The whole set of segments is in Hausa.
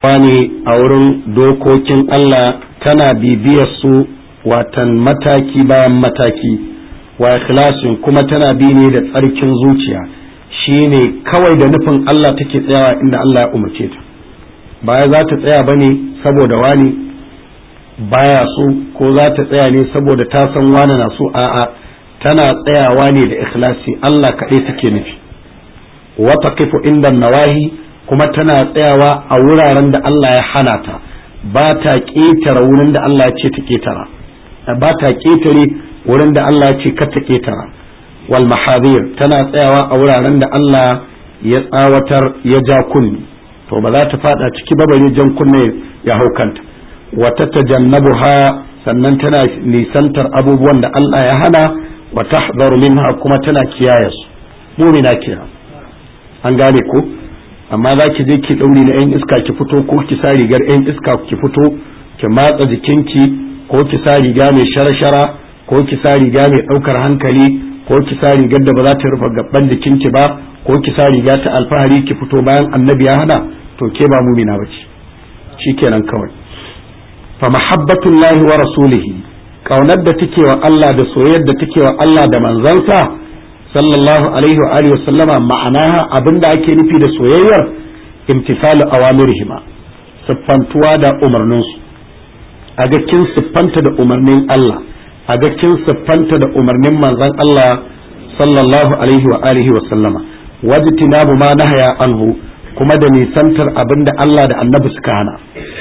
ne a wurin dokokin Allah tana bibiyar su watan mataki bayan mataki wa ikhlasin kuma tana bi ne da tsarkin zuciya shine kawai da nufin Allah take tsayawa inda Allah ya umarce ta baya za ta tsaya bane saboda wani baya so ko za ta tsaya ne saboda ta san wani na so a'a tana tsayawa ne da ikhlasi Allah kaɗai take nufi wa taqifu inda nawahi kuma tana tsayawa a wuraren da Allah ya hana ta ba ta ƙetare wurin da Allah ya ce ta ƙetara ba ta ƙetare wurin da Allah ya ce kar ta ƙetara wal mahadir tana tsayawa a wuraren da Allah ya tsawatar ya ja kunni to ba za ta fada ciki ba bare jan kunne ya hau kanta wa tatajannabuha sannan tana nisantar abubuwan da Allah ya hana wa tahdharu minha kuma tana kiyaye su mumina kira an gane ko amma za ki je ki ɗauri na 'yan iska ki fito ko ki sa rigar 'yan iska ki fito ki matsa jikinki ko ki sa riga mai shara-shara ko ki sa riga mai ɗaukar hankali ko ki sa rigar da ba za ta rufe gaban jikinki ba ko ki sa riga ta alfahari ki fito bayan annabi ya hana to ke ba mumina ba ce shikenan kawai fa mahabbatullahi wa rasulihi kaunar da take wa Allah da soyayyar da take wa Allah da manzansa sallallahu alaihi wa alihi sallama ma'anaha abinda ake nufi da soyayyar imtisalu awamirihima siffantuwa da umarninsu a ga kin siffanta da umarnin Allah a ga kin siffanta da umarnin manzon Allah sallallahu alaihi wa alihi wa sallama wajtinabu ma nahaya anhu kuma da nisantar abinda Allah da annabi suka hana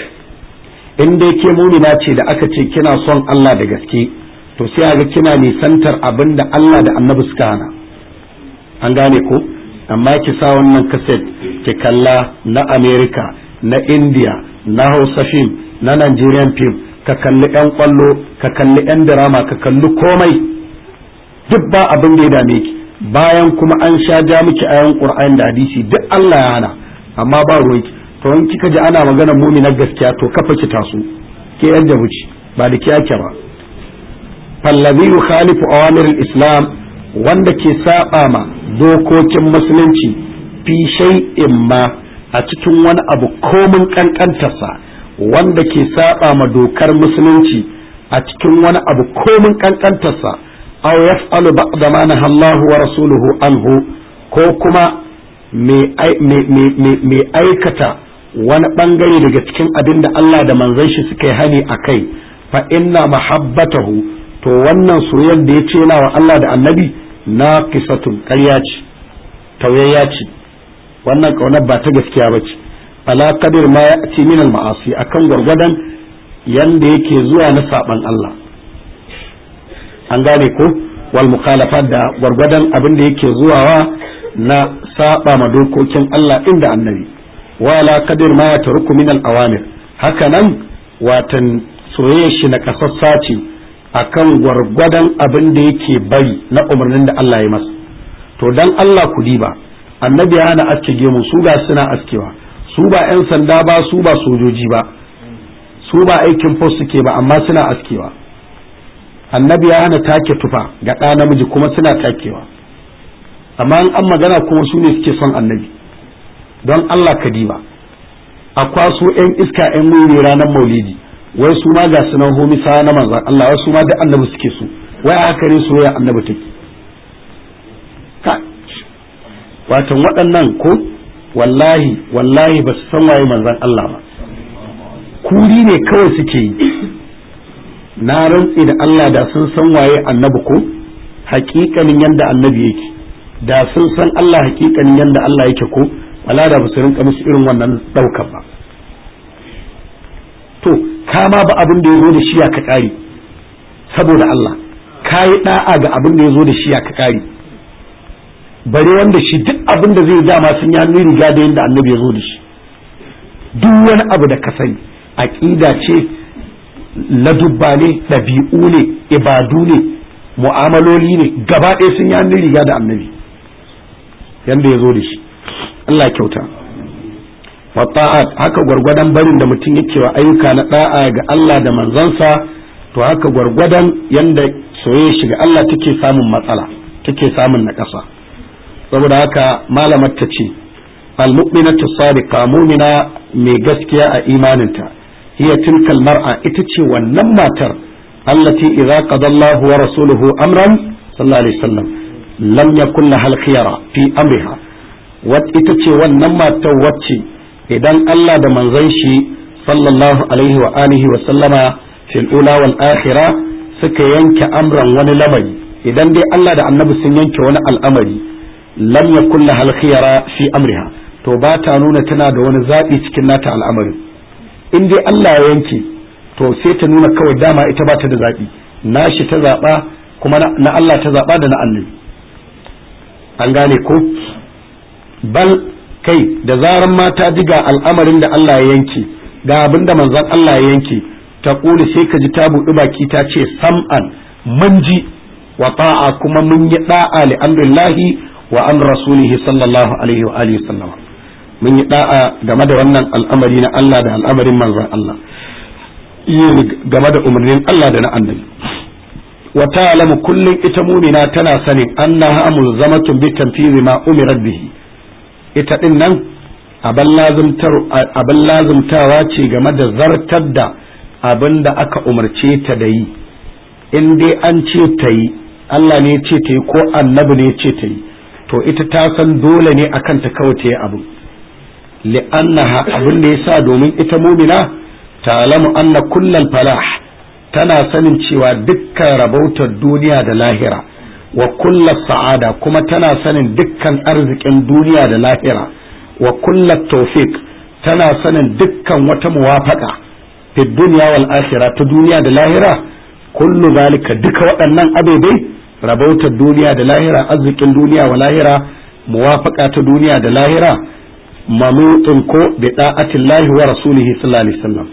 in dai ke mumina ce da aka ce kina son Allah da gaske to sai ga kina nisantar abinda Allah da annabi suka hana an gane ko amma ki sa wannan kaset ki kalla na america na india na hausa film na nigerian film ka kalli yan kwallo ka kalli yan drama ka kalli komai duk ba abin da ya dame ki bayan kuma an sha ja miki ayan qur'ani da hadisi duk Allah ya hana amma ba ruwanki to in kika ji ana magana na gaskiya to kafa ki taso ke yan jabuci ba da kiyake ba fallazi yukhalifu awamir al-islam wanda ke saba ma dokokin musulunci fi shay'in ma a cikin wani abu komin kankantarsa wanda ke saba ma dokar musulunci a cikin wani abu komin kankantarsa aw yaf'alu ba'da ma nahallahu wa rasuluhu anhu ko kuma mai aikata wani bangare daga cikin abin da Allah da manzon shi suka yi hani a kai fa inna mahabbatahu to wannan soyayyar da ya ce yana wa Allah da annabi na kisatun ƙarya ce tauyayya ce wannan ƙaunar ba ta gaskiya ba ce ala kadir ma ya ci minal ma'asi akan gwargwadon yanda yake zuwa na saban Allah an gane ko wal mukhalafat da gwargwadon abin da yake zuwawa na saba ma dokokin Allah inda annabi wala kadir ma ya taruku minal awamir haka nan watan soyayya shi na kasassa ce akan gwargwadon abin da yake bari na umarnin da Allah ya masa to dan Allah ku diba annabi ya hana aske gemu su ga suna askewa su ba 'yan sanda ba su ba sojoji ba su ba aikin post suke ba amma suna askewa annabi ya hana take tufa ga ɗa namiji kuma suna takewa amma in an magana kuma su ne suke son annabi don Allah ka diba a kwaso 'yan iska 'yan wuri ranar maulidi wai su ma ga sunan homisa na manzan Allah wai su ma duk annabi suke so wai haka ne soyayya annabi take ka watan waɗannan ko wallahi wallahi ba su san waye manzan Allah ba kuri ne kawai suke yi na rantsi da Allah da sun san waye annabi ko hakikanin yanda annabi yake da sun san Allah hakikanin yanda Allah yake ko wala da ba su rinka musu irin wannan ɗaukar ba to kama ba abin da ya zo da shi ya ka ƙari saboda Allah ka yi ɗa'a ga abin da ya zo da shi ya ka ƙari bare wanda shi duk abin da zai dama sun yi hannun riga da yadda annabi ya zo da shi duk wani abu da ka sani aƙida ce ladubba ne ɗabi'u ne ibadu ne mu'amaloli ne gaba ɗaya sun yi hannun riga da annabi yanda ya zo da shi Allah kyauta wata'at haka gwargwadon barin da mutum yake wa ayyuka na da'a ga Allah da manzansa to haka gwargwadon yanda soyayya shiga Allah take samun matsala take samun naƙasa saboda haka malamar ta ce almu'minatu sadiqa mu'mina mai gaskiya a imaninta hiya tilkal mar'a ita ce wannan matar allati idza qada Allah wa rasuluhu amran sallallahu alaihi wasallam lam yakun laha al-khiyara fi amriha wat ita ce wannan matar wacce idan Allah da manzon shi sallallahu alaihi wa alihi wa sallama fil ula wal akhirah suka yanke amran wani lamari idan dai Allah da annabi sun yanke wani al'amari lam yakun laha al-khiyara fi amriha to ba ta nuna tana da wani zaɓi cikin nata al'amarin in dai Allah ya yanke to sai ta nuna kawai dama ita ba ta da zaɓi nashi ta zaɓa kuma na Allah ta zaɓa da na annabi an gane ko bal kai da zaran mata ji ga al'amarin da Allah ya yanke ga abin da manzon Allah ya yanke ta ƙuli sai ka ji ta buɗi baki ta ce sam'an mun ji wa ta'a kuma mun yi da'a li amrillahi wa an rasulihi sallallahu alaihi wa alihi sallama mun yi da'a game da wannan al'amari na Allah da al'amarin manzon Allah game da umarnin Allah da na annabi wa ta'lamu kullun ita mumina tana sanin annaha mulzamatun bi tanfizi ma umirat bihi ita din nan abin lazumtawa ce game da zartar da abin da aka umarce ta da yi in dai an ce ta yi Allah ne ce ta yi ko annabi ne ce ta yi to ita ta san dole ne akan ta kawai ta yi abu li'annaha abin da yasa domin ita mumina ta'lamu anna kullal falah tana sanin cewa dukkan rabautar duniya da lahira wa kullas sa'ada kuma tana sanin dukkan arzikin duniya da lahira wa kullat tawfiq tana sanin dukkan wata muwafaka fi dunya wal akhirah ta duniya da lahira kullu zalika duka waɗannan abebai rabautar duniya da lahira arzikin duniya wa lahira muwafaka ta duniya da lahira mamutun ko bi da'atillahi wa rasulihi sallallahu alaihi wasallam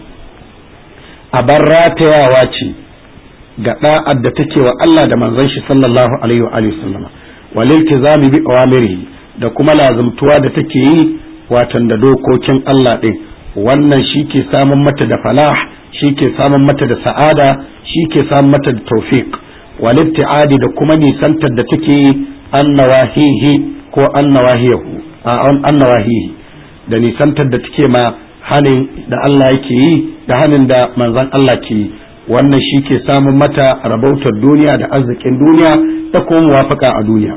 a bar ratayawa ce ga da'ar da take wa Allah da manzon shi sallallahu alaihi wa alihi sallama wal iltizami bi awamirihi da kuma lazumtuwa da take yi watan da dokokin Allah din wannan shi ke samun mata da falah shi ke samun mata da sa'ada shi ke samun mata da tawfiq wal ibtiadi da kuma nisantar da take yi annawahihi ko annawahiyahu annawahihi da nisantar da take ma hanin da Allah yake yi da hanin da manzon Allah ke yi wannan shi ke samun mata rabautar duniya da arzikin duniya da kuma muwafaka a duniya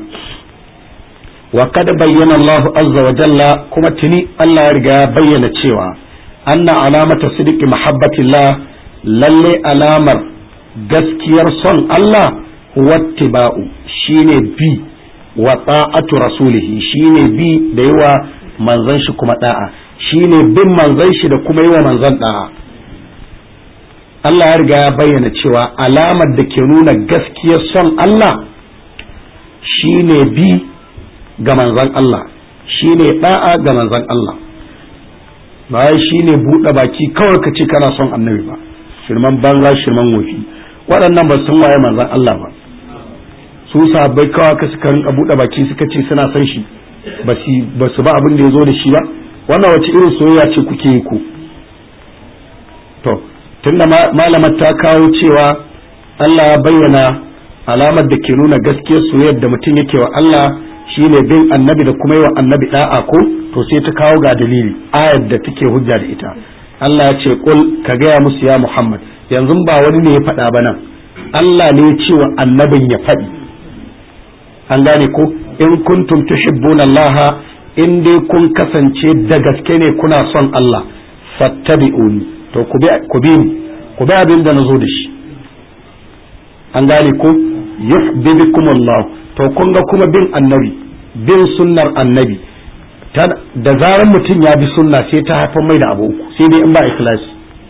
wa kada bayyana Allah azza wa jalla kuma tuni Allah ya riga ya bayyana cewa anna alamata sidiki mahabbatillah lalle alamar gaskiyar son Allah wattiba'u shine bi wa ta'atu rasulihi shine bi da yawa manzon shi kuma da'a shine bin manzon shi da kuma yawa manzon da'a Allah ya riga ya bayyana cewa alamar da ke nuna gaskiyar son Allah shine bi ga manzon Allah shine da'a ga manzon Allah bayan shine buɗe baki kawai ka ce kana son annabi ba shirman banza shirman wofi waɗannan ba sun waye manzon Allah ba su sahabbai kawai ka suka rinka buɗe baki suka ce suna son shi ba su ba abin da ya zo da shi ba wannan wace irin soyayya ce kuke yi ku to tunda malamar ta kawo cewa Allah ya bayyana alamar da ke nuna gaskiyar soyayyar da mutum yake wa Allah shine bin annabi da kuma yi wa annabi da'a ko to sai ta kawo ga dalili ayar da take hujja da ita Allah ya ce kul ka gaya musu ya Muhammad yanzu ba wani ne ya faɗa ba nan Allah ne ya ce wa annabin ya faɗi an gane ko in kuntum tuhibbuna Allah in dai kun kasance da gaske ne kuna son Allah fattabi'uni to ku bi ku bi ku bi abin da nazo da shi an gane ko yuhibbukum Allah to kun ga kuma bin annabi bin sunnar annabi da zarar mutum ya bi sunna sai ta haifar mai da abu uku sai dai in ba ikhlasi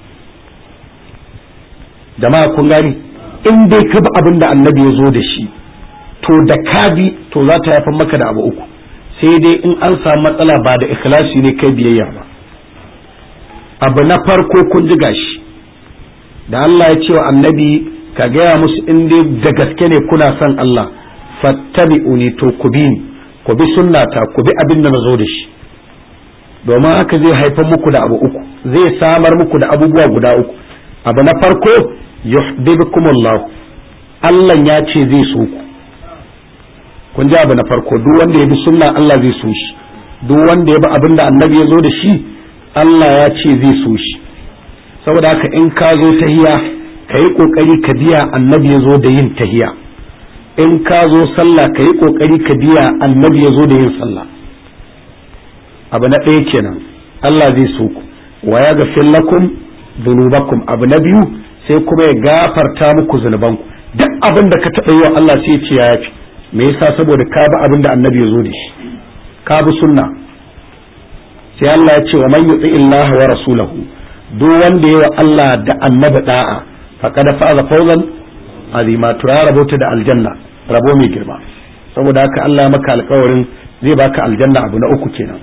jama'a kun gani in dai ka bi abin da annabi ya zo da shi to da ka bi to za ta haifar maka da abu uku sai dai in an samu matsala ba da ikhlasi ne kai biyayya ba abu na farko kun ji gashi da Allah ya ce wa annabi ka gaya musu in dai da gaske ne kuna son Allah fattabi'uni to ku bi ni ku bi sunnata ku bi abin da nazo da shi domin haka zai haifar muku da abu uku zai samar muku da abubuwa guda uku abu na farko yuhibbukumullah Allah ya ce zai so ku kun ji abu na farko duk wanda ya bi sunna Allah zai so shi duk wanda ya bi abin da annabi ya zo da shi Allah ya ce zai so shi saboda haka in ka zo tahiya ka yi kokari ka biya annabi ya zo da yin tahiya in ka zo sallah ka yi kokari ka biya annabi ya zo da yin sallah abu na ɗaya kenan Allah zai so ku wa ya gafir lakum dhunubakum abu na biyu sai kuma ya gafarta muku zunubanku duk abin da ka taɓa yi wa Allah sai ce ya yafi me yasa saboda ka bi abin da annabi ya zo da shi ka bi sunna sai Allah ya ce wa man yuti illaha wa rasulahu duk wanda ya wa Allah da annabi da'a faqad faza fawzan azima to ya rabota da aljanna rabo mai girma saboda haka Allah ya maka alƙawarin zai baka aljanna abu na uku kenan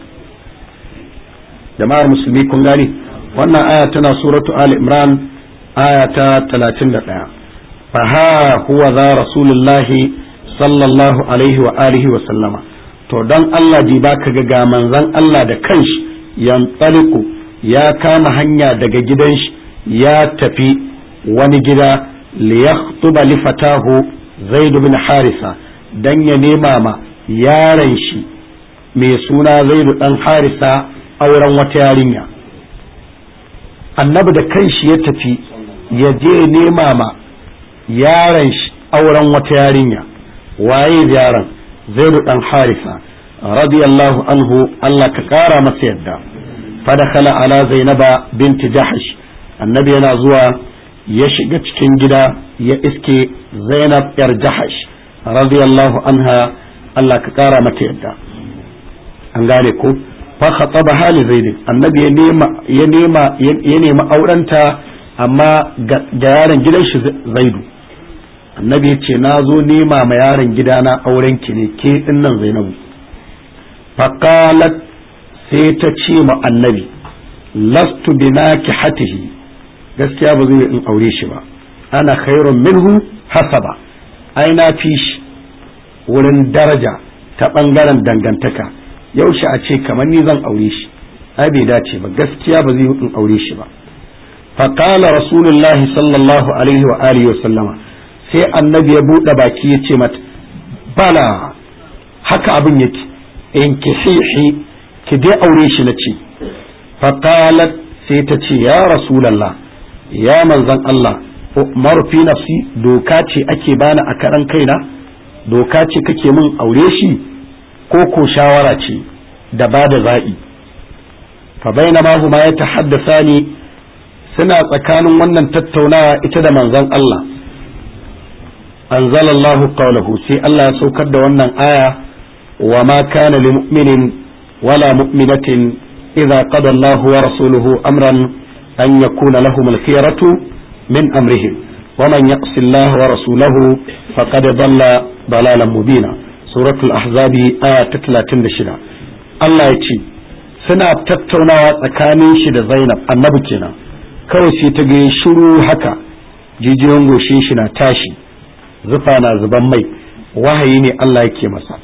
jama'ar musulmi kun gani wannan aya tana suratu ali imran aya ta 31 fa ha huwa za rasulullahi sallallahu alaihi wa alihi wa sallama to dan Allah ji baka ga ga manzon Allah da kanshi yantaliku ya kama hanya daga gidan shi ya tafi wani gida li yakhtuba li fatahu zaid bin harisa dan ya nema ma yaron shi mai suna zaid dan harisa auren wata yarinya annabi da kanshi ya tafi ya je nema ma yaron shi auren wata yarinya waye yaron zaidu dan harisa radiyallahu anhu Allah ka kara masa yadda fadakhala ala zainaba binti jahash annabi yana zuwa ya shiga cikin gida ya iske zainab yar jahash radiyallahu anha Allah ka kara mata yadda an gane ko fa khataba hali zaid annabi ya nema ya nema ya nema aurenta amma ga yaron gidan shi zaidu annabi ya ce na zo nema ma yaron gidana auren ki ne ke dinnan zainabu faqalat sai ta ce ma annabi lastu binaki hatihi gaskiya ba zai in aure shi ba ana khairun minhu hasaba ai na fi shi wurin daraja ta bangaren dangantaka yaushe a ce kamar ni zan aure shi ai bai dace ba gaskiya ba zai in aure shi ba faqala rasulullahi sallallahu alaihi wa alihi wa sallama sai annabi ya buɗe baki ya ce mata bala haka abin yake in ki hihi ki dai aure shi na ce faqalat sai ta ce ya rasulallah ya manzan Allah umar fi nafsi doka ce ake bani a karan kaina doka ce kake min aure shi ko ko shawara ce da ba da zaɓi fa bainama huma ya tahaddasa ni suna tsakanin wannan tattaunawa ita da manzon Allah anzalallahu qawlahu sai Allah ya saukar da wannan aya wa ma kana lil mu'minin wala mu'minatin idza qada Allahu wa rasuluhu amran an yakuna lahum al-khiyaratu min amrihim wa man yaqsi Allah wa rasulahu faqad dalla dalalan mubina suratul ahzabi aya ta 36 Allah ya ce suna tattaunawa tsakanin shi da Zainab annabi kenan kawai sai ta ga shiru haka jijiyoyin goshin shi na tashi zufa na zuban mai wahayi ne Allah yake masa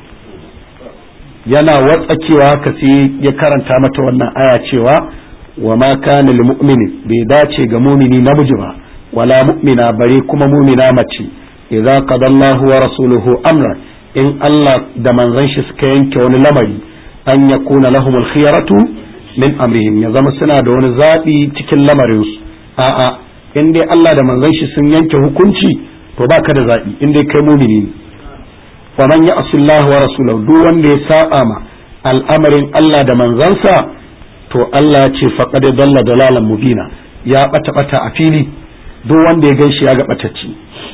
yana watsakewa haka sai ya karanta mata wannan aya cewa wa ma kana lil mu'mini bai dace ga mumini namiji ba wala mu'mina bare kuma mumina mace idza qadallahu wa rasuluhu amra in Allah da manzon shi suka yanke wani lamari an yakuna lahumul khiyaratu min amrihim ya zama suna da wani zaɓi cikin lamarinsu a'a in dai Allah da manzon shi sun yanke hukunci to ba ka da zaɓi in dai kai mumini ne wa man ya'si Allah wa rasulahu duk wanda ya saba ma al'amarin Allah da manzansa to Allah ya ce faqad dalla dalalan mubina ya bata bata a fili duk wanda ya ganshi ya ga batacci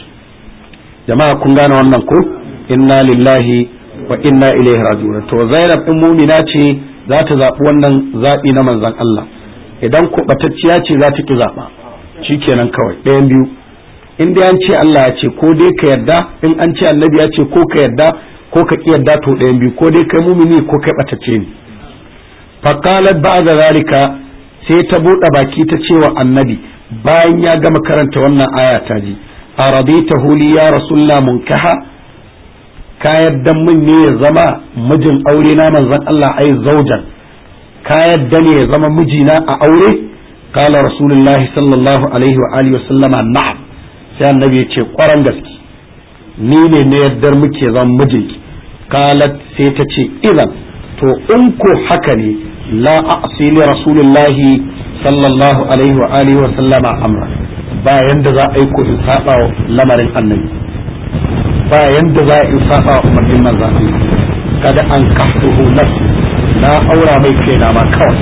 jama'a kun gane wannan ko inna lillahi wa inna ilaihi raji'un to Zainab din mumina ce za ta zaɓi wannan zaɓi na manzan Allah idan ko batacciya ce za ta ki zaɓa shikenan kawai ɗayan biyu in dai an ce Allah ya ce ko dai ka yarda in an ce annabi ya ce ko ka yarda ko ka ki yarda to ɗayan biyu ko dai kai mumini ko kai batacce ne faqalat ba'da zalika sai ta buɗe baki ta ce wa annabi bayan ya gama karanta wannan aya ta ji araditahu li ya rasulullah munkaha ka yadda min ne ya zama mijin aure na manzon Allah ai zaujan ka yadda ne ya zama mijina a aure kala rasulullahi sallallahu alaihi wa alihi wa sallama na'am sai annabi ya ce kwaran gaske ni ne na yaddar muke zama mijinki kalat sai ta ce idan to in ko haka ne la a'si li rasulillahi sallallahu alaihi wa alihi wa sallama amra ba yanda za a yi ko in saba lamarin annabi ba yanda za a yi saba umarnin manzon Allah kada an kahtuhu nafsi na aura mai kaina ma kawai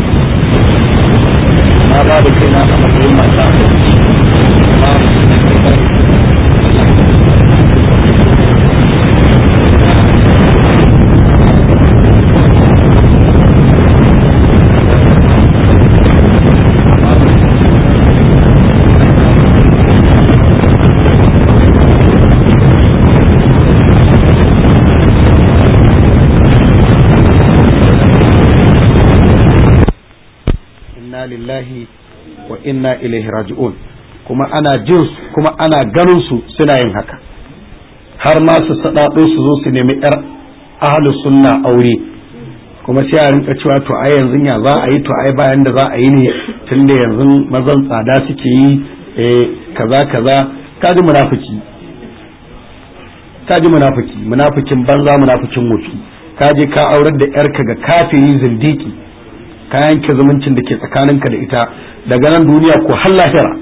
na ba da kaina a matsayin mata lillahi wa inna ilaihi raji'un kuma ana jin kuma ana ganin su suna yin haka har ma su sadado su zo su nemi yar ahlus sunna aure kuma sai a rinka cewa to ai yanzu ya za a yi to ai bayan da za a yi ne tunda yanzu mazan tsada suke yi eh kaza kaza kaji munafiki kaji munafiki munafikin banza munafikin wofi kaje ka aurar da yarka ga kafiri zindiki ka yanke zumuncin da ke tsakaninka da ita daga nan duniya ko har lahira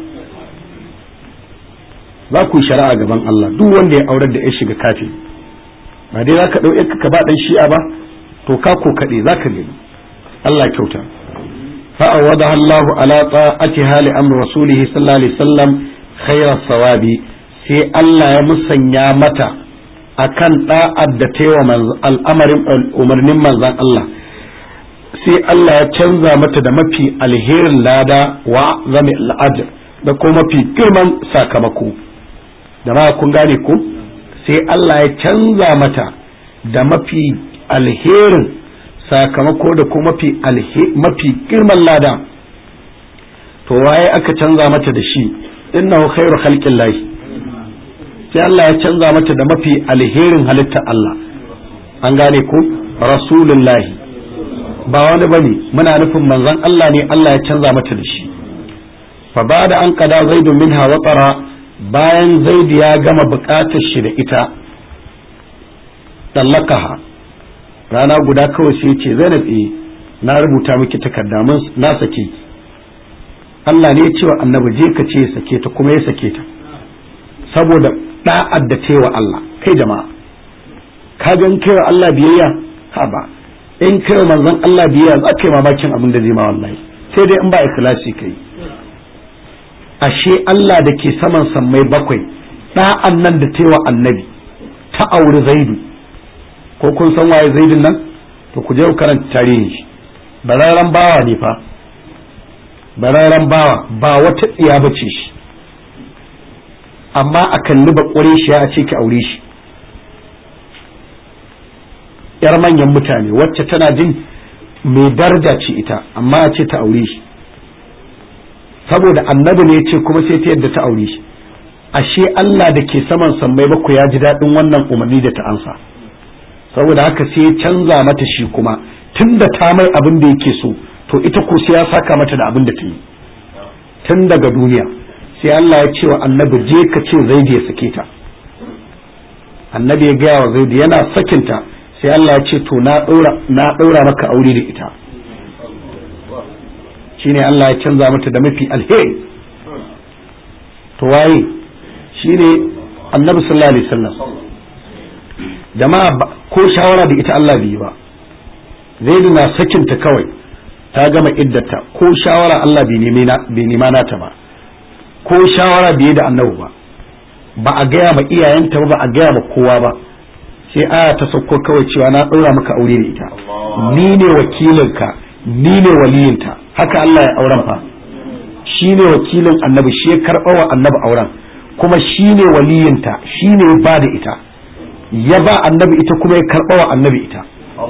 za ku yi shari'a gaban Allah duk wanda ya aurar da ya shiga kafi ba dai za ka ɗau ka ba ɗan shi'a ba to ka ko kaɗe za ka gani Allah kyauta fa'awada Allah ala ta'ati hali amr rasulihi sallallahu alaihi wasallam khayra sawabi sai Allah ya musanya mata akan da'ad da taiwa al'amarin umarnin manzon Allah sai Allah ya canza mata da mafi alherin lada wa zami al'ajir da kuma mafi girman sakamako da ma kun gane ku sai Allah ya canza mata da mafi alherin sakamako da kuma mafi mafi girman lada to waye aka canza mata da shi innahu khairu khalqin lahi sai Allah ya canza mata da mafi alherin halitta Allah an gane ku rasulullahi ba wani bane muna nufin manzon Allah ne Allah ya canza mata da shi fa ba da an kada zaidu minha watara bayan zaidu ya gama bukatar shi da ita tallakaha rana guda kawai sai ce zainab eh na rubuta miki takarda mun na sake Allah ne ya ce wa annabi je ka ce sake ta kuma ya sake ta saboda da'ad da ta wa Allah kai jama'a ka ga kai wa Allah biyayya ha ba in kai manzon Allah biya za ka yi mamakin abin da zai ma wallahi sai dai in ba ikhlasi kai ashe Allah da ke saman sammai bakwai da'an nan da ta wa annabi ta auri zaidu ko kun san waye zaidun nan to ku je ku karanta tarihin shi bararren bawa ne fa bararren bawa ba wata tsiya bace shi amma a kalli ba shi a ce ki aure shi yar manyan mutane wacce tana jin mai daraja ce ita amma a ce ta aure shi saboda annabi ne ce kuma sai ta yadda ta aure shi ashe Allah da ke saman sammai baku ya ji daɗin wannan umarni da ta ansa saboda haka sai ya canza mata shi kuma tun da ta mai abin da yake so to ita ko sai ya saka mata da abin da ta yi tun daga duniya sai Allah ya ce wa annabi je ka ce zaidi ya sake ta annabi ya gaya wa zaidi yana sakinta sai Allah ya ce to na ɗaura maka aure da ita shine Allah ya canza mata da mafi alheri to waye shine annabi sallallahu alaihi wasallam jama'a ko shawara da ita Allah bai ba zaidu na sakinta kawai ta gama iddata ko shawara Allah bai nema nata ba ko shawara bai da annabi ba ba a gaya ma iyayenta ba ba a gaya ma kowa ba sai aya ta sauko kawai cewa na ɗora maka aure da ita ni ne wakilinka ni ne waliyinta haka Allah ya auren fa shi ne wakilin annabi shi ya karɓa wa annabi auren kuma shi ne waliyinta shi ne ya ba da ita ya ba annabi ita kuma ya karɓa wa annabi ita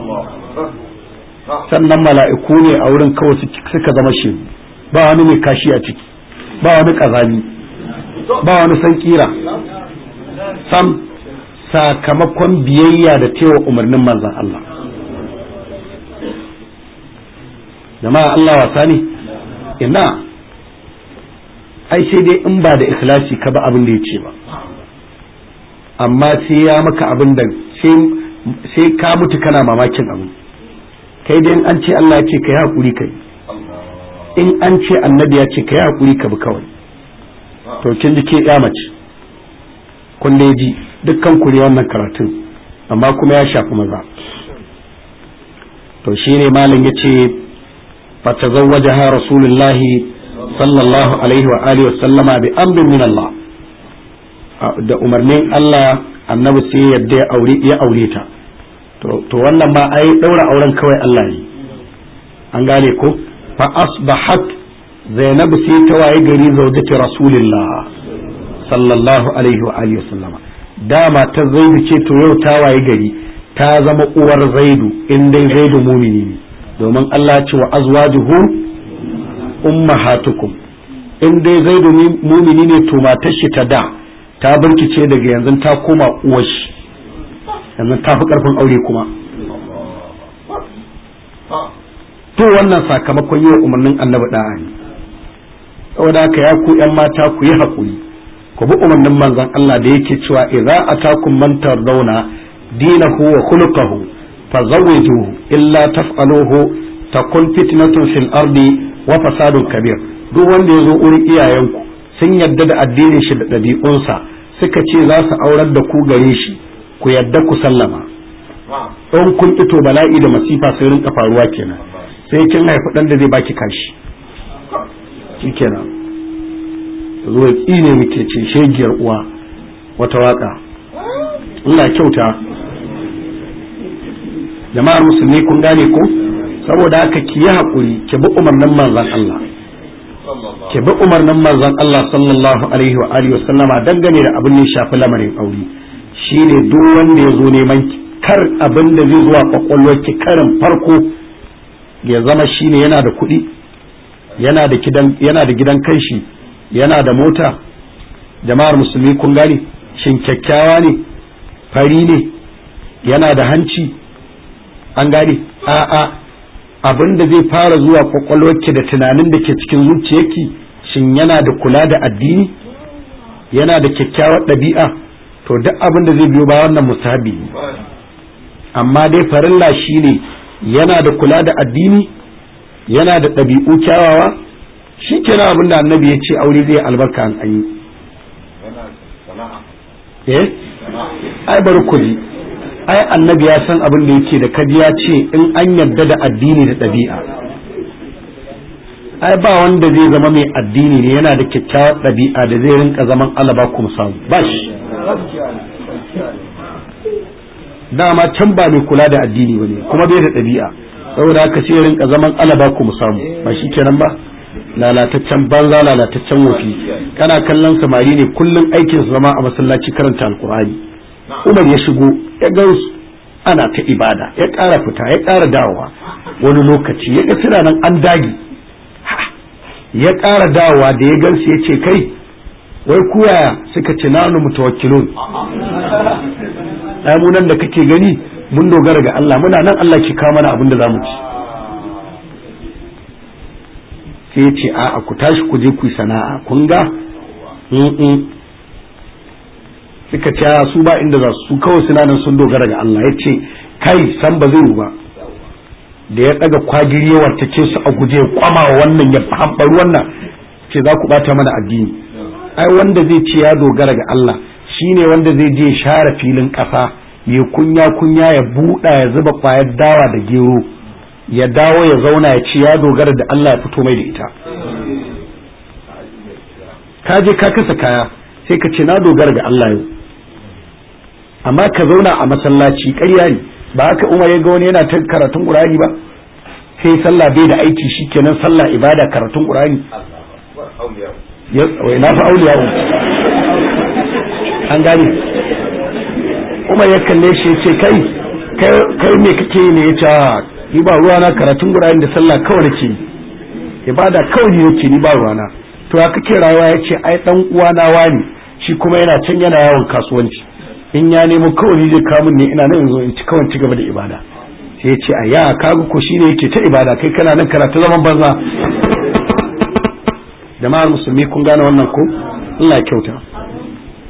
sannan mala'iku ne a wurin kawai suka zama shi ba wani mai kashi a ciki ba wani ƙazami ba wani san kira sam sakamakon biyayya da tewa umarnin manzan Allah jama'a Allah wasa ne ina ai sai dai in ba da ikhlasi ka ba abin da ya ce ba amma sai ya maka abin da sai ka mutu kana mamakin abin kai dai in an ce Allah ya ce kai hakuri kai in an ce annabi ya ce kai hakuri ka bi kawai to kin ji ke ya mace kun dai ji dukkan ku ne wannan karatun amma kuma ya shafi maza to shine malam yace fatazawwajaha rasulullahi sallallahu alaihi wa alihi wa sallama bi amrin min Allah da umarnin Allah annabi sai yadda ya aure ya aure ta to wannan ma ai daura auren kawai Allah ne an gane ko fa asbahat zainab sai ta waye gari zaujati rasulillah sallallahu alaihi wa alihi wa sallama dama ta zaidu ce to yau ta waye gari ta zama uwar zaidu in dai zaidu mumini ne domin Allah ce wa azwajuhu ummahatukum in dai zaidu mumini ne to matar shi ta da ta birkice daga yanzu ta koma uwar shi yanzu ta fi karfin aure kuma to wannan sakamakon yi wa umarnin annabi da'a ne saboda haka ya ku yan mata ku yi haƙuri ku bi umarnin manzon Allah da yake cewa idza atakum man tardawna dinahu wa khuluquhu fazawwijuhu illa taf'aluhu takun fitnatun fil ardi wa fasadun kabir duk wanda ya zo wurin iyayenku sun yadda da addinin shi da ɗabi'unsa suka ce za su aurar da ku gare shi ku yadda ku sallama in kun ito bala'i da masifa sai rinka faruwa kenan sai kin haifi ɗan da zai baki kashi shikenan zo ya tsine muke ce shegiyar uwa wata waka Allah kyauta jama'ar musulmi kun gane ko saboda haka ki yi haƙuri ki bi umarnin manzon Allah ki bi umarnin manzon Allah sallallahu alaihi wa alihi wasallama dangane da abin da ya shafi lamarin aure shine duk wanda ya zo neman kar abin da zai zuwa kwakwalwar ki karin farko ya zama shine yana da kuɗi yana da gidan yana da gidan kanshi yana da mota jama'ar musulmi kun gane shin kyakkyawa ne fari ne yana da hanci an gane a'a abin da zai fara zuwa kwakwalwarki da tunanin da ke cikin zuciyarki shin yana da kula da addini yana da kyakkyawar ɗabi'a to duk abin da zai biyo ba wannan musabi amma dai farilla shine yana da kula da addini yana da ɗabi'u kyawawa shi kenan abin da annabi ya ce aure zai albarka an yi eh ai bari ku ji ai annabi ya san abin da yake da kaji ya ce in an yarda da addini da ɗabi'a ai ba wanda zai zama mai addini ne yana da kyakkyawar ɗabi'a da zai rinka zaman alaba kuma samu ba shi dama can ba mai kula da addini ba ne kuma bai da ɗabi'a saboda haka sai rinka zaman alaba kuma samu ba shi kenan ba lalataccen banza lalataccen wofi kana kallon samari ne kullum aikin su zama a masallaci karanta alkur'ani umar ya shigo ya gansu ana ta ibada ya ƙara fita ya ƙara dawowa wani lokaci ya ga suna nan an dagi ya ƙara dawowa da ya gansu ya ce kai wai kuyaya suka ce nanu mutawakkilun ai mu nan da kake gani mun dogara ga Allah muna nan Allah ke kawo mana abin da zamu ci sai ya ce a ku tashi ku je ku yi sana'a kun ga suka ce su ba inda za su kawai suna nan sun dogara ga Allah ya ce kai san ba zai ba da ya daga kwagiri ya wartake su a guje kwama wannan ya hambaru wannan ce za ku bata mana addini ai wanda zai ce ya dogara ga Allah shine wanda zai je share filin ƙasa ya kunya kunya ya buɗa ya zuba ƙwayar dawa da gero ya dawo ya zauna ya ce ya dogara da Allah ya fito mai da ita ka je ka kasa kaya sai ka ce na dogara ga Allah yau amma ka zauna a masallaci ƙarya ne ba haka umar ya ga wani yana ta karatun ƙur'ani ba sai sallah bai da aiki shikenan sallah ibada karatun ƙur'ani wai na fa auliya an gane umar ya kalle shi ya ce kai kai me kake ne ya ce ni ba ruwa na karatun ƙur'ani da sallah kawai nake ibada kawai ne yake ni ba ruwa na to ya kake rayuwa ya ce ai dan uwana wani shi kuma yana can yana yawon kasuwanci in ya nemo kawai zai kamun ne ina nan yanzu in ci kawai ci gaba da ibada sai ya ce a ya kaga ko shine yake ta ibada kai kana nan karatu zaman banza jama'ar musulmi kun gane wannan ko Allah ya kyauta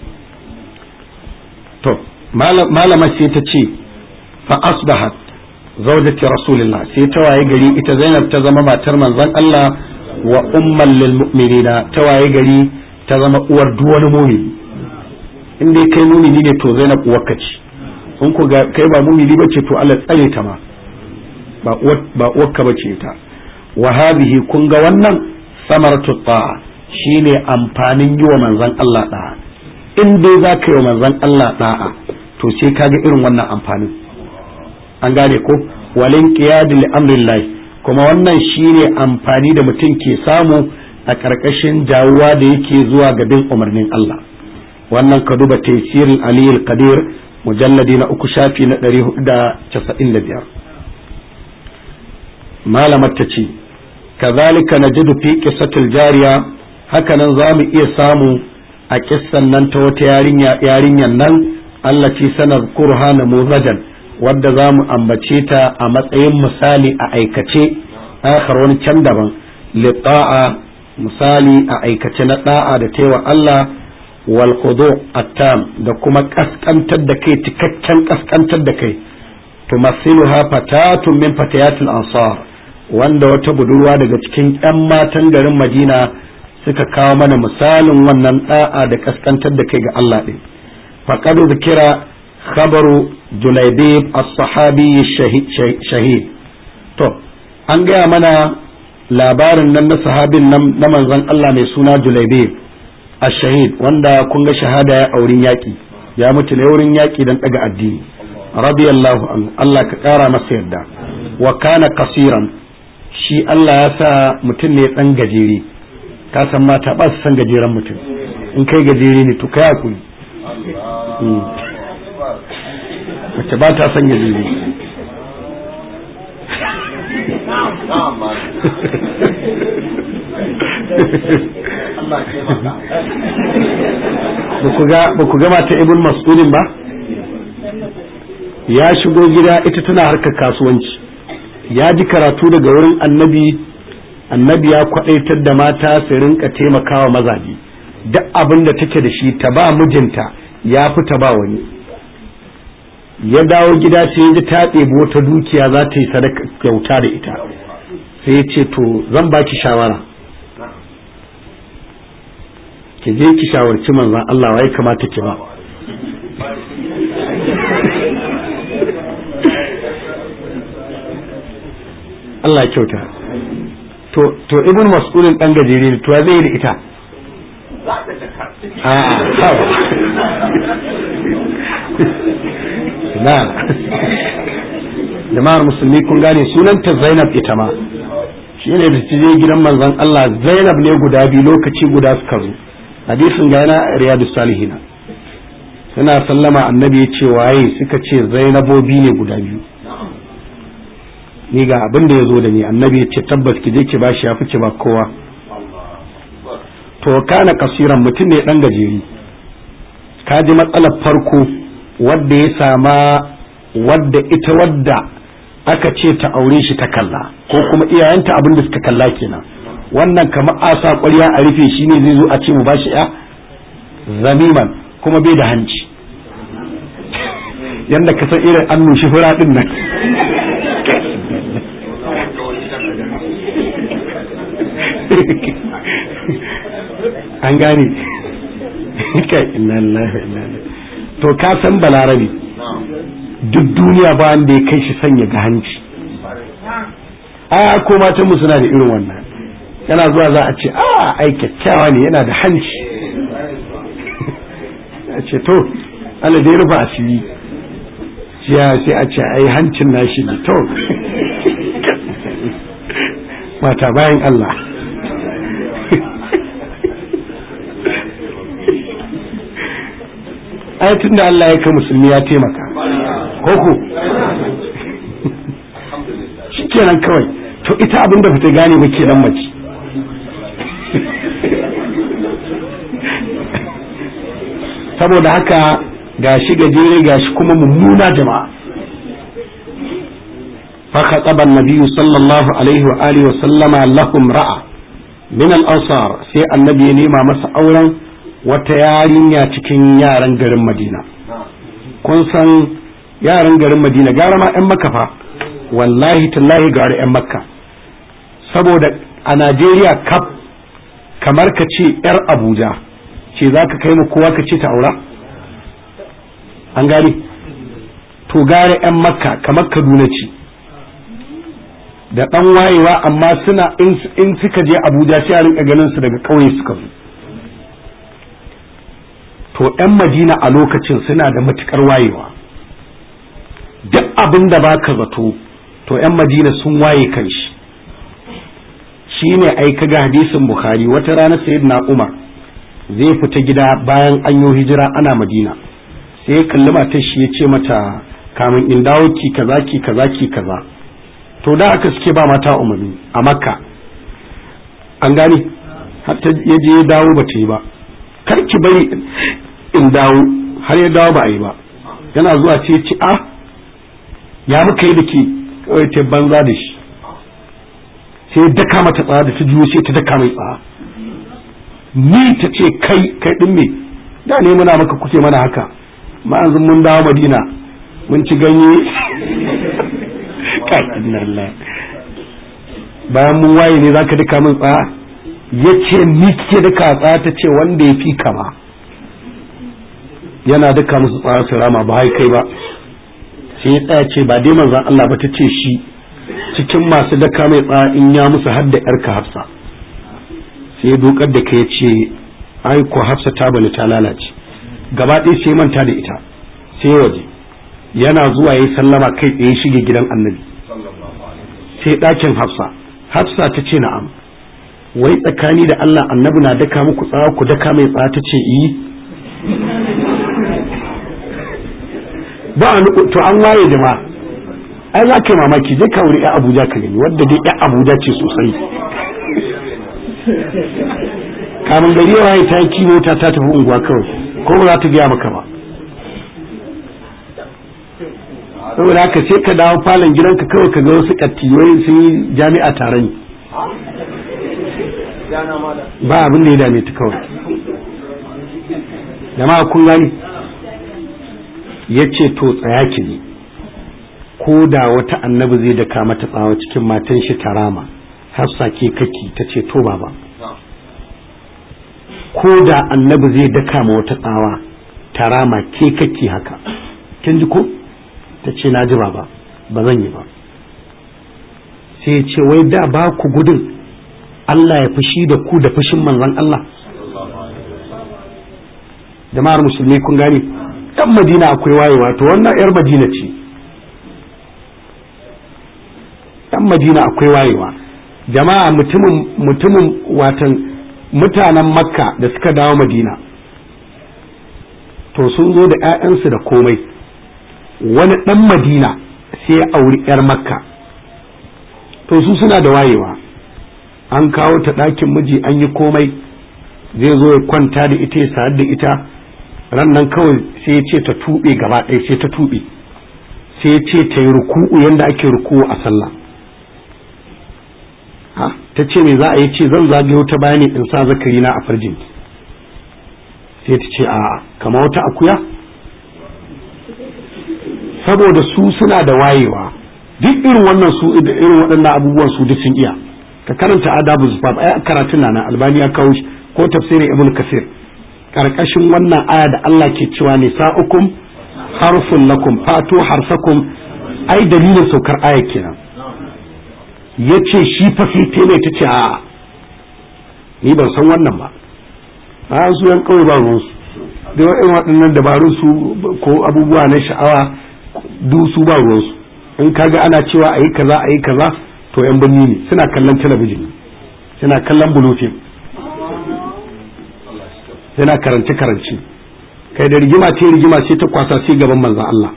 to malama sai ta ce fa asbahat zaujati rasulillah sai ta waye gari ita zainab ta zama matar manzon Allah wa umman lil mu'minina ta waye gari ta zama uwar duk wani mumini in dai kai mumini ne to zainab uwarka ce in ku ga kai ba mumini bace to Allah tsare ta ma ba uwar ba uwarka bace ta wa hadhihi kun ga wannan samaratu ta'a shine amfanin yi wa manzon Allah da'a in dai za ka yi wa manzon Allah da'a to sai kaga irin wannan amfanin an gane ko walin qiyadi li amrillah kuma wannan shine amfani da mutum ke samu a ƙarƙashin jawuwa da yake zuwa ga bin umarnin Allah wannan ka duba tafsirul aliyul qadir mujalladi na uku shafi na 495 malamar ta ce kazalika najidu fi qissatil jariya hakanan za mu iya samu a kissan nan ta wata yarinya yarinyan nan Allah ce sanar kurha namuzajan wadda za mu ambace ta a matsayin misali a aikace akhar wani can daban liqa'a misali a aikace na da'a da taiwa Allah wal khudu attam da kuma kaskantar da kai cikakken kaskantar da kai tumassiluha fatatun min fatayatil ansar wanda wata budurwa daga cikin ƴan matan garin Madina suka kawo mana misalin wannan da'a da kaskantar da kai ga Allah din faqad zikira khabaru julaibib as-sahabi shahid to an gaya mana labarin nan na sahabin nan na manzon Allah mai suna julaibib ash-shahid wanda kun ga shahada ya aurin yaki ya mutu ne wurin yaki dan daga addini radiyallahu anhu Allah ka kara masa yarda wa kana kasiran shi Allah ya sa mutum ne dan gajere ka san mata ba su san gajeren mutum in kai gajere ne to kai hakuri mace ba ta son gajere ba ku gama ta ibn mas'udin ba ya shigo gida ita tana harkar kasuwanci ya ji karatu daga wurin annabi annabi ya kwadaitar da mata su rinka taimakawa mazaje duk abin da take da shi ta ba mijinta ya fi ta ba wani ya dawo gida sai ya ji ta ɗebi wata dukiya za ta yi sadaka kyauta da ita sai ya ce to zan baki shawara ki je ki shawarci manzon Allah wai kamata ki ba Allah kyauta to to ibn mas'ulin dan gajere ne to zai yi da ita a na jama'ar musulmi kun gane sunanta Zainab ita ma shi ne da je gidan manzon Allah Zainab ne guda biyu lokaci guda suka zo hadisin ga yana riyadu salihina suna sallama annabi ya ce waye suka ce zainabobi ne guda biyu ni ga abin da ya zo da ni annabi ya ce tabbas ki je ki ba shi ya fice ba kowa to kana kasiran mutum ne dan gajeri ka ji matsalar farko wadda ya sama wadda ita wadda aka ce ta aure shi ta kalla ko kuma iyayenta abin da suka kalla kenan wannan kamar asa ƙwarya a rufe shi ne zai zo a ce mu bashi ya zamiman kuma bai da hanci yadda ka san irin an nushi fura din nan an gane kai inna lillahi wa inna ilaihi to ka san balarabi duk duniya ba wanda ya kai shi sanya ga hanci a ko matan mu suna da irin wannan yana zuwa za a ce a ai kyakkyawa ne yana da hanci a ce to Allah dai rufa asiri siya sai a ce ai hancin nashi ne to mata bayan Allah ai tun da Allah ya ka musulmi ya taimaka koko shi kenan kawai to ita abin da fita gane ba kenan mace saboda haka gashi gajere gashi kuma mummuna jama'a فخطب النبي صلى الله عليه وآله وسلم لهم رأى من الأنصار sai annabi ya nema masa auren wata yarinya cikin yaran garin Madina kun san yaran garin Madina gara ma 'yan makafa wallahi tallahi ga 'yan makka saboda a najeriya kaf kamar ka ce 'yar abuja ce za ka kai mu kowa ka ce ta aura an gani to gare 'yan makka kamar kaduna ce da ɗan wayewa amma suna in suka je abuja sai a rinka ganin su daga ƙauye suka zo to 'yan madina a lokacin suna da matukar wayewa duk abin da baka zato to 'yan madina sun waye kan shi shi ne ai kaga hadisin bukhari wata rana sayyidina umar zai fita gida bayan an yi hijira ana madina sai ya kalli matar shi ya ce mata kamun in dawo ki kaza ki kaza ki kaza to da aka suke ba mata umarni a makka an gane hatta ya je ya dawo ba ta yi ba kar ki bari in dawo har ya dawo ba a yi ba yana zuwa ce ci a ya muka yi da ke kawai ta banza da shi sai daka mata tsaya da ta juyo sai ta daka mai tsaya ni ta ce kai kai din me da ne muna maka kuke mana haka ma yanzu mun dawo madina mun ci ganye kai bayan mun waye ne zaka daka min tsaya ya ce ni ke daka tsaya ta ce wanda ya fi kama yana daka musu tsaya su rama ba kai ba sai ya tsaya ce ba dai manzan Allah ba ta ce shi cikin masu daka mai tsaya in ya musu hadda yarka hafsa sai dokar da ka ya ce ai ko hafsa ta bani ta lalace gaba ɗaya sai manta da ita sai waje yana zuwa ya sallama kai tsaye shige gidan annabi sai ɗakin hafsa hafsa ta ce na'am wai tsakani da Allah annabi na daka muku tsawa ku daka mai tsaya ta ce iyi ba to an waye jama'a ai za ka yi mamaki je ka wuri ya abuja ka gani wadda dai ya abuja ce sosai kamun gari ya waye ta yi kimo ta ta tafi unguwa kawai ko ba za ta gaya maka ba saboda haka sai ka dawo falon gidanka kawai ka ga wasu kattiyoyi sun yi jami'a taron ba abin da ya dame ta kawai jama'a kun gani ya ce to tsaya ki ne ko da wata annabi zai daka mata tsawa cikin matan shi tarama hafsa ke kaki ta ce to baba ko da annabi zai daka ma wata tsawa tarama ke kaki haka kin ji ko ta ce na ji baba ba zan yi ba sai ya ce wai da ba ku gudun Allah ya fushi da ku da fushin manzon Allah jama'ar musulmi kun gane yan madina akwai wayewa to wannan yar madina ce yan madina akwai wayewa jama'a mutumin mutumin watan mutanen makka da suka dawo madina to sun zo da 'ya'yansu da komai wani ɗan madina sai ya auri 'yar makka to su suna da wayewa an kawo ta ɗakin miji an yi komai zai zo ya kwanta da ita ya sayar da ita ran nan kawai sai ya ce ta tuɓe gaba ɗaya sai ta tuɓe sai ya ce ta yi ruku'u yadda ake ruku'u a sallah ha ta ce me za a yi ce zan zagayo ta bayani in sa zakari na a farjin sai ta ce a kama wata akuya saboda su suna da wayewa duk irin wannan su irin waɗannan abubuwan su duk sun iya ka karanta adabu zufaf ai karatun na albani ya kawo shi ko tafsirin ibn kasir karkashin wannan aya da Allah ke cewa nisa'ukum harfun lakum fatu harsakum ai dalilin saukar aya kenan yace shi fa sai tele ta ce a ni ban san wannan ba a su yan kawai ba ruwan su da irin waɗannan dabarun su ko abubuwa na sha'awa du su ba ruwan su in kaga ana cewa ayi kaza ayi kaza to yan birni ne suna kallon talabijin suna kallon bulufin yana karance karance kai da rigima ce rigima sai ta kwasa sai gaban manzon Allah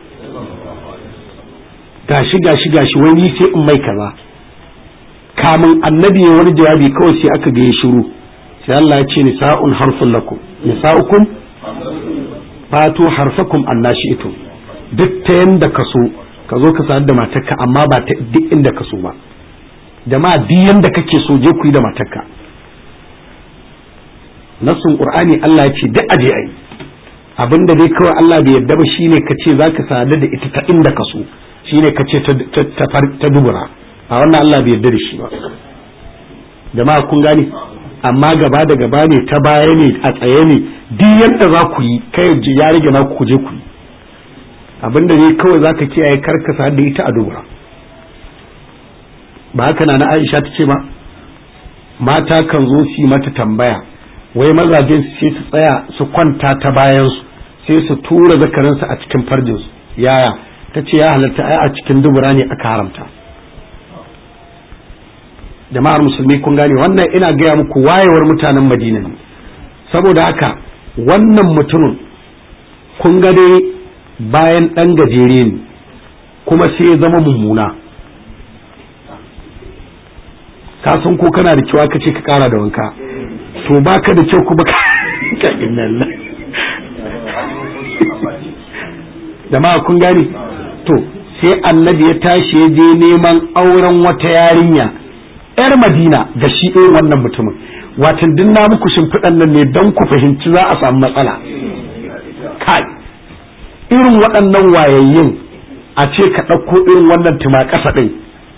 gashi gashi gashi wai ni sai in mai kaza kamun annabi ya wani jawabi kawai sai aka ga ya shiru sai Allah ya ce nisa'un harfun lakum nisa'ukum fatu harfakum annashi'tum duk ta yanda ka so ka zo ka sadar da matarka amma ba ta duk inda ka so ba jama'a duk yanda kake so je ku yi da matarka nassun qur'ani Allah ya ce duk aje ai abinda dai kawai Allah bai yarda ba shine ka ce zaka sadar da ita ta inda ka so shine ka ce ta dubura a wannan Allah bai yarda da shi ba jama'a kun gane amma gaba da gaba ne ta baya ne a tsaye ne duk yadda za ku yi kai ya rage na ku je ku yi abinda ne kawai za ka kiyaye karkasa da ita a dubura ba haka na na Aisha ta ce ba mata kan zo su yi mata tambaya wai mazajen sai su tsaya su kwanta ta bayansu sai su tura zakarinsu a cikin farjinsu yaya ta ce ya halatta ai a cikin dubura ne aka haramta jama'ar musulmi kun gane wannan ina gaya muku wayewar mutanen madina ne saboda haka wannan mutumin kun ga dai bayan ɗan gajere ne kuma sai ya zama mummuna ka san ko kana da kyau aka ce ka kara da wanka to baka da kyau kuma ka inna jama'a kun gane to sai annabi ya tashi ya je neman auren wata yarinya yar madina ga shi irin wannan mutumin watan din na muku shimfiɗan nan ne don ku fahimci za a samu matsala kai irin waɗannan wayayyin a ce ka ɗauko irin wannan tuma ƙasa ɗin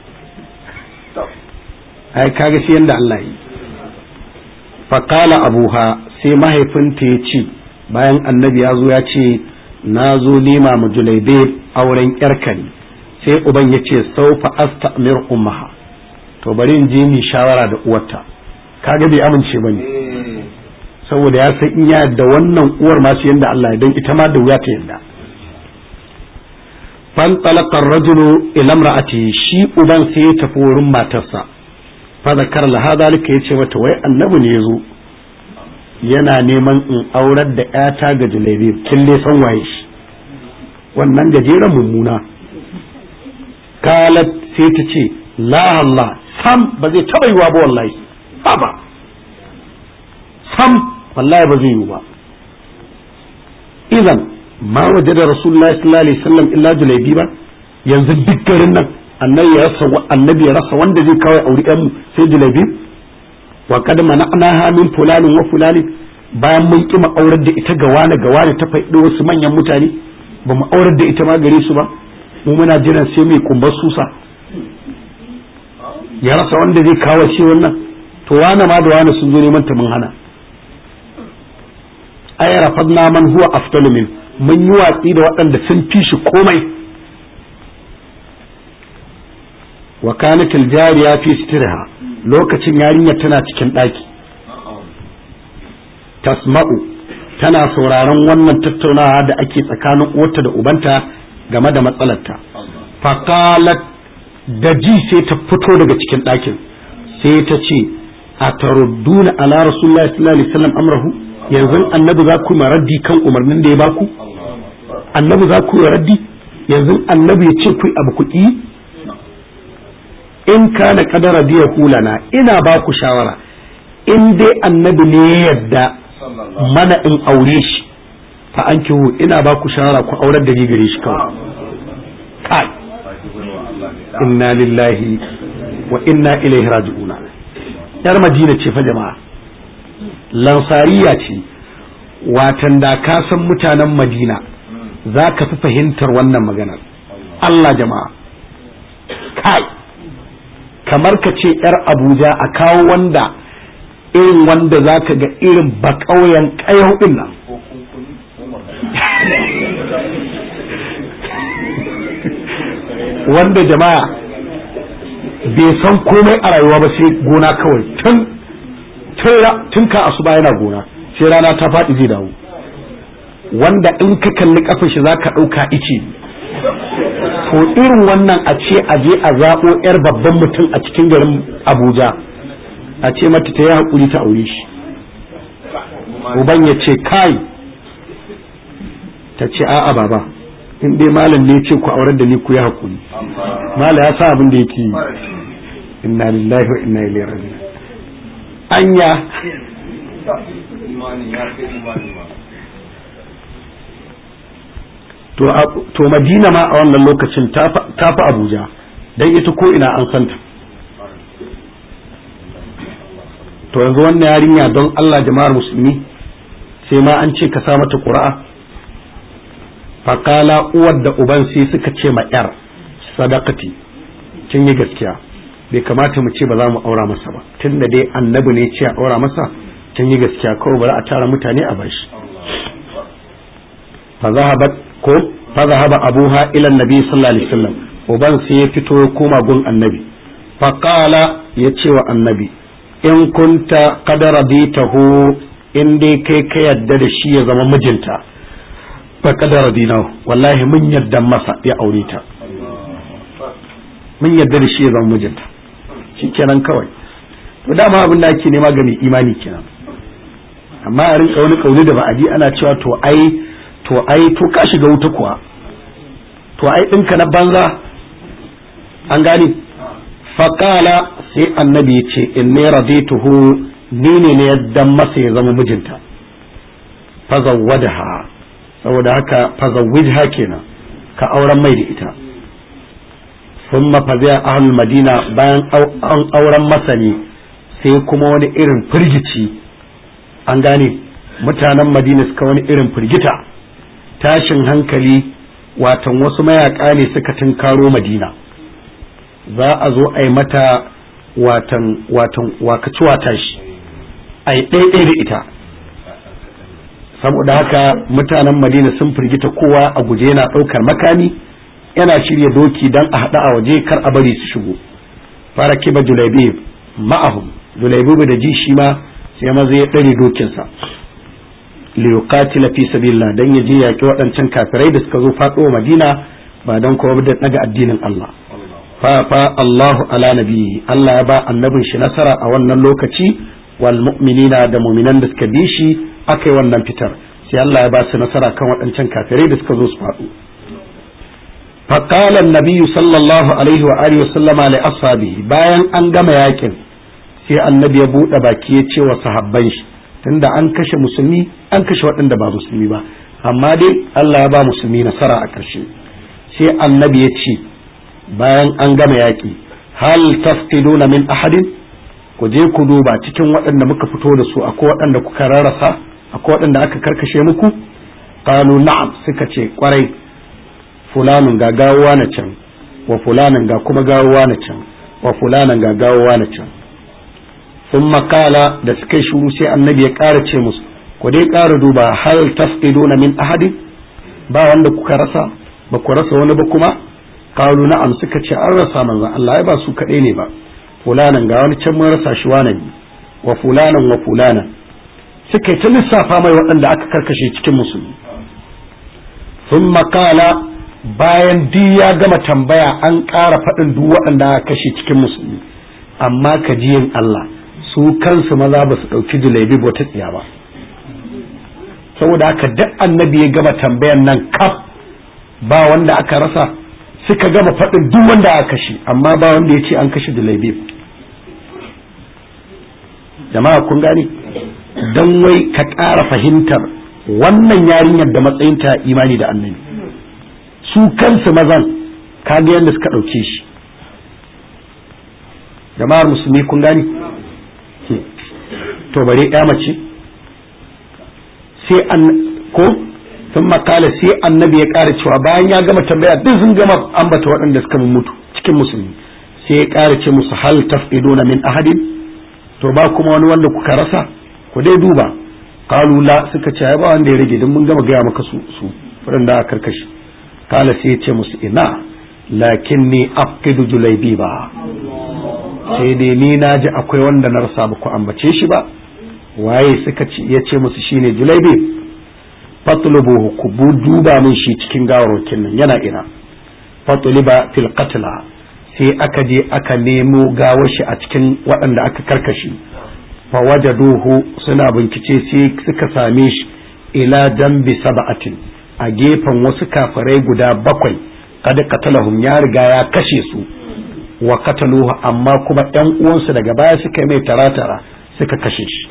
ai kaga sai yanda Allah yi faƙala abuha sai mahaifinta ya ce bayan annabi ya zo ya ce na zo nema mu julaibe auren yarka ne sai uban ya ce saufa astamir ummaha to bari in je mi shawara da uwarta kaga bai amince bane saboda ya san in ya da wannan uwar ma sai yanda Allah ya dan ita ma da wuya ta yanda fan talaqa ar-rajulu ila imra'ati shi uban sai ya tafi wurin matarsa fa zakar la hadalika yace mata wai annabi ne yazo yana neman in aurar da ƴata ga julabi kin dai san waye shi wannan gajeren mummuna kalat sai ta ce la Allah sam ba zai taba yiwa ba wallahi ba sam wallahi ba zai yiwu ba idan ma waje da rasulullahi sallallahu alaihi wasallam illa julaibi ba yanzu duk garin nan annabi ya rasa annabi ya rasa wanda zai kawai auri ɗan mu sai julaibi wa kad mana'naha min fulanin wa fulanin bayan mun kima aurar da ita ga wani ga wani ta faɗi wasu manyan mutane ba mu aurar da ita ma gare su ba mu muna jiran sai mai kumbar susa ya rasa wanda zai kawo shi wannan to wani ma da wani sun zo neman ta mun hana ay rafadna man huwa afdalu min mun yi watsi da waɗanda sun fi shi komai wa kanat aljariya fi sitirha lokacin yarinya tana cikin ɗaki tasma'u tana sauraron wannan tattaunawa da ake tsakanin uwarta da ubanta game da matsalarta faqalat da ji sai ta fito daga cikin ɗakin sai ta ce a tarudduna ala rasulullahi sallallahu alaihi wasallam amrahu yanzu annabi za ku yi raddi kan umarnin da ya baku annabi za ku yi raddi yanzu annabi ya ce ku abu ku yi in kana kadara biya hulana ina ba ku shawara in dai annabi ne ya yadda mana in aure shi fa an kihu ina ba ku shawara ku aurar da ni gare shi kawai kai inna lillahi wa inna ilaihi raji'una yar madina ce fa jama'a lansariya ce watan da ka san mutanen madina za ka fi fahimtar wannan maganar Allah jama'a kai kamar ka ce yar abuja a kawo wanda irin wanda za ka ga irin bakauyen ƙayau ɗin nan wanda jama'a bai san komai a rayuwa ba sai gona kawai tun tun ka asuba yana gona sai rana ta faɗi zai dawo wanda in ka kalli kafin shi zaka ɗauka ice to irin wannan a ce a je a zaɓo 'yar babban mutum a cikin garin abuja a ce mata ta yi haƙuri ta aure shi uban ya ce kai ta ce a'a baba in dai malam ne ce ku aurar da ni ku yi haƙuri malam ya sa abin da yake yi inna lillahi wa inna ilaihi raji'un anya to madina ma a wannan lokacin ta fi abuja don ita ko ina an santa to yanzu wannan yarinya don allah jama'ar musulmi sai ma an ce ka sa mata ƙura'a faƙala uwar da uban sai suka ce ma 'yar sadaqati kin yi gaskiya bai kamata mu ce ba za mu aura masa ba tunda dai annabi ne ce a aura masa kin yi gaskiya kawai bari a tara mutane a bashi fa zahabat ko fa zahaba abuha ila annabi sallallahu alaihi wasallam uban sai ya fito ya koma gun annabi fa qala ya ce wa annabi in kunta qad raditahu in dai kai ka yadda da shi ya zama mijinta fa qad radinahu wallahi mun yadda masa ya aure ta mun yadda da shi ya zama mijinta shikenan kawai to dama abin da ake nema ga mai imani kenan amma a rinka wani kauli da ba a ji ana cewa to ai to ai to ka shiga wuta kuwa to ai ɗinka na banza an gani faƙala sai annabi ya ce in ne radituhu ni ne ne yadda masa ya zama mijinta fazawwadaha saboda haka fazawwijha kenan ka auren mai da ita sun mafaziya ahlul madina bayan an auren masa ne sai kuma wani irin firgici an gane mutanen madina suka wani irin firgita tashin hankali watan wasu mayaka ne suka tunkaro madina za a zo a yi mata watan watan wakaci wata shi a yi ɗaiɗai da ita saboda haka mutanen madina sun firgita kowa a guje yana ɗaukar makami yana shirya doki don a haɗa a waje kar a bari su shigo fara kiba julaibib ma'ahum julaibib da ji shi ma sai maza ya ɗare dokinsa liyuqatila fi sabilillah dan ya je yaƙi waɗancan kafirai da suka zo faɗo madina ba don kuma da daga addinin Allah fa fa Allahu ala nabiyyi Allah ya ba annabin shi nasara a wannan lokaci wal mu'minina da mu'minan da suka bi shi akai wannan fitar sai Allah ya ba su nasara kan waɗancan kafirai da suka zo su faɗo فقال النبي صلى الله عليه وآله وسلم لأصحابه bayan an gama yakin sai annabi ya buɗe baki ya ce wa sahabban shi tunda an kashe musulmi an kashe waɗanda ba musulmi ba amma dai Allah ya ba musulmi nasara a ƙarshe sai annabi ya ce bayan an gama yaƙi hal tafqiduna min ahadin ku je ku duba cikin waɗanda muka fito da su akwai waɗanda kuka rarrasa akwai waɗanda aka karkashe muku qalu na'am suka ce kwarai fulanin ga gawowa na can wa fulanin ga kuma gawowa na can wa fulanin ga gawowa na can sun makala da suka yi shuru sai annabi ya ƙara ce musu ku dai ƙara duba hal tafqiduna min ahadin ba wanda kuka rasa ba ku rasa wani ba kuma qalu na'am suka ce an rasa manzon Allah ai ba su kaɗai ne ba fulanan ga wani can mun rasa shi wani wa fulanan wa fulanan suka yi ta lissafa mai waɗanda aka karkashe cikin musulmi sun makala bayan duk ya gama tambaya an ƙara faɗin duk waɗanda aka kashe cikin musulmi amma ka ji yin Allah su kansu maza ba su ɗauki julaibi ba ta tsiya ba saboda haka duk annabi ya gama tambayan nan kaf ba wanda aka rasa suka gama faɗin duk wanda aka kashe amma ba wanda ya ce an kashe julaibi jama'a kun gani don wai ka ƙara fahimtar wannan yarinyar da matsayinta imani da annabi su kansu mazan kaga yadda suka ɗauke shi jama'ar musulmi kun gani to bare ya mace sai an ko sun makala sai annabi ya ƙara cewa bayan ya gama tambaya duk sun gama ambata waɗanda suka mutu cikin musulmi sai ya ƙara ce musu hal tafiduna min ahadin to ba kuma wani wanda kuka rasa ku dai duba qalu la suka ce ba wanda ya rage don mun gama gaya maka su su waɗanda aka karkashi kala sai ya ce musu ina lakin ni afqidu julaibi ba sai dai ni na ji akwai wanda na rasa ba ku ambace shi ba waye suka ce ya ce musu shine julaibi fatlubuhu ku duba min shi cikin gawarwakin nan yana ina fatluba fil qatla sai aka je aka nemo gawar shi a cikin waɗanda aka karkashi fa wajaduhu suna bincike sai suka same shi ila dambi sab'atin a gefen wasu kafirai guda bakwai kada katalahum ya riga ya kashe su wa kataluhu amma kuma ɗan uwansu daga baya suka yi mai taratara suka kashe shi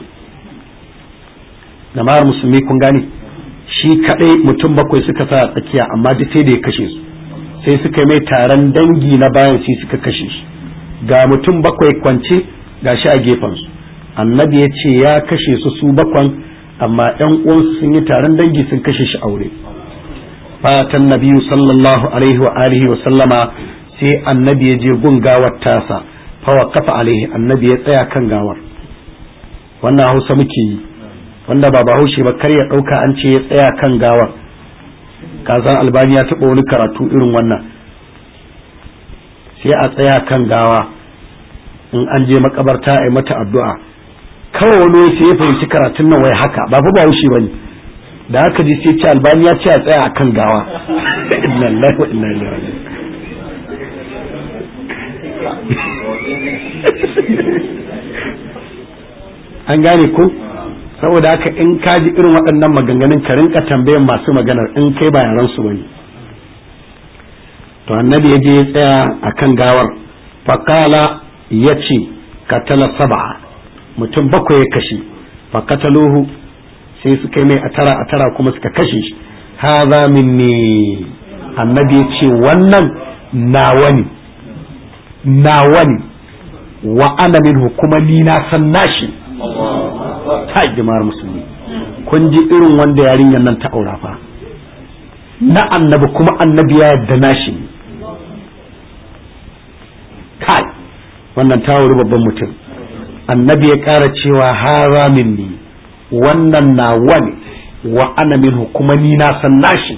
jama'ar musulmi kun gane shi kadai mutum bakwai suka sa a tsakiya amma duk sai da ya kashe su sai suka yi mai taron dangi na bayan sai suka kashe shi ga mutum bakwai kwance ga shi a gefen su annabi ya ce ya kashe su su bakwan amma ɗan uwansu sun yi taron dangi sun kashe shi aure fatan nabiyu sallallahu alaihi wa alihi wa sallama sai annabi ya je gun gawar tasa fa waqafa alaihi annabi ya tsaya kan gawar wannan hausa muke yi wanda ba bahaushe ba kar ya dauka an ce ya tsaya kan gawar kazan albani ya taɓa wani karatu irin wannan sai a tsaya kan gawa in an je makabarta a yi mata addu'a kawai wani sai ya fahimci karatun nan wai haka ba fa bahaushe ba ne da haka ji sai ce albani ya ce a tsaya a kan gawa inna lillahi wa inna ilaihi raji'un an gane ko saboda haka in ka ji irin waɗannan maganganun ka rinka tambayan masu maganar in kai ba yaran su bane to annabi ya je ya tsaya akan gawar faqala yace katala sab'a mutum bakwai ya kashe faqataluhu sai suka yi mai atara atara kuma suka kashe shi hadha minni annabi ya ce wannan nawa ne nawa ne wa ana minhu kuma ni na san nashi ta jama'ar musulmi kun ji irin wanda yarinyar nan ta aura fa na annabi kuma annabi ya yadda nashi kai wannan ta wuri babban mutum annabi ya ƙara cewa hara minni wannan na wani wa ana minhu kuma ni na san nashi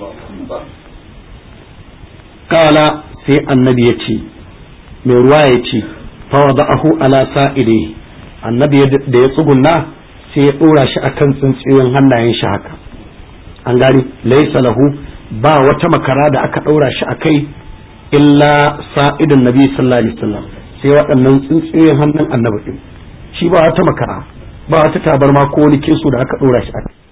kala sai annabi ya ce mai ruwa ya ce fa wada'ahu ala sa'ilihi annabi da ya tsugunna sai ya dora shi akan tsintsiyoyin hannayen shi haka an gani laysa lahu ba wata makara da aka daura shi akai illa sa'idun nabi sallallahu alaihi wasallam sai waɗannan tsintsiyoyin hannun annabi din shi ba wata makara ba wata tabarma ko wani keso da aka dora shi akai